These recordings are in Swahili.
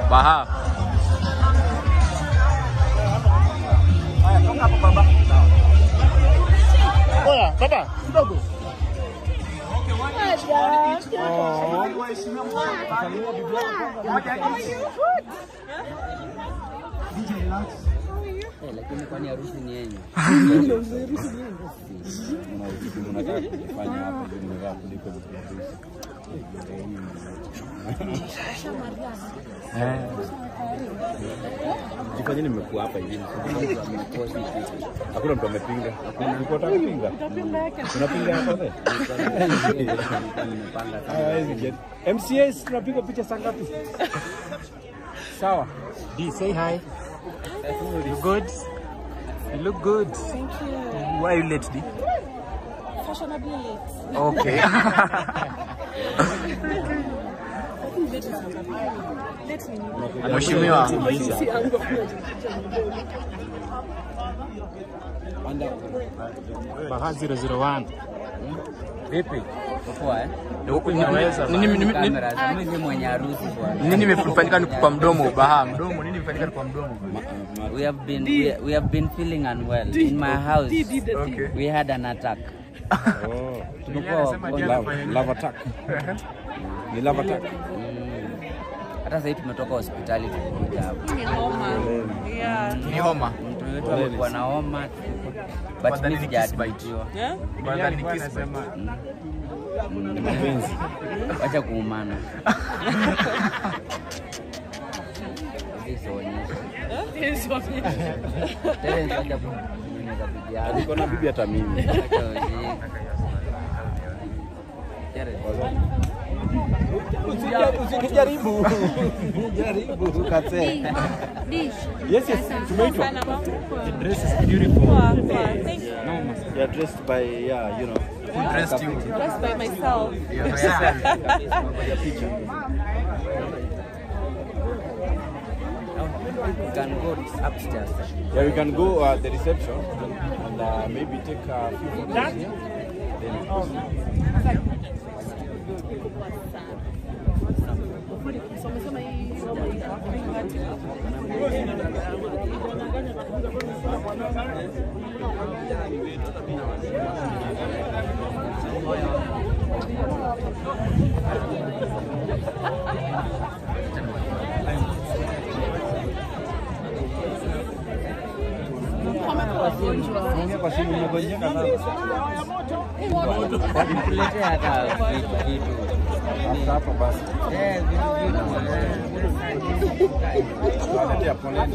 Baha. Oya, baba, kidogo. Eh, lakini kwani harusi ni yenyu? Unataka kufanya hapa ndio nimevaa kuliko Jifanye nimekuwa hapa hivi. Hakuna mtu amepinga. Ulikuwa unataka kupinga? Unapinga hapa wewe? Hawezi get. MCAs tunapiga picha saa ngapi? Sawa. D, say hi. You good? You look good. Thank you. Why are you late, D? Fashionably late. Okay. I think late is not Let me know. Mheshimiwa. See, I'm going Baha 001. Vipi? Poa eh? Nimeweza. Nini nini- nini- Kamera, mimi si mwenye harusi bwana. nini imefanyika ni kwa mdomo Baha? Mdomo nini imefanyika ni kwa mdomo? We have been we, we have been feeling unwell in my house. Okay. We had an attack. Oh. Tumekuwa wagonjwa. Love, love attack. Ni love attack. Hata sasa hivi tumetoka hospitali tumekuja hapa. Ni homa. Mtu wetu amekuwa na homa but Wadhani mimi ni kiss bite. sijaadmitiwa. Badhani ni kiss bite. Ni mapenzi. Wacha kuumana. Hizi sionyeshe. Terence wacha kunyonyesha bibi yako. Niko na bibi hata mimi. Acha ujinga. Terence. Usijaribu. Jaribu ukate. Yes, yes. Tumeitwa. The dress is beautiful. You are dressed by yeah, you know. Who dressed you? Dressed by myself. You can go upstairs. Yeah, we can go uh, the reception and uh, maybe take a few photos here. Ongea kwa simu umegonjeka sana. Nikuletea hata vitu vitu. Hapa hapa basi. Eh, vitu vitu. Tunaletea poleni.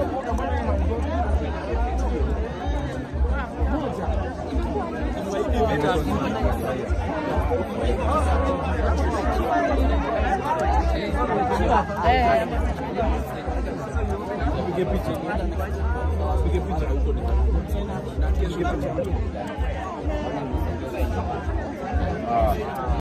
Pige picha. Pige picha huko. Pige picha. Ah.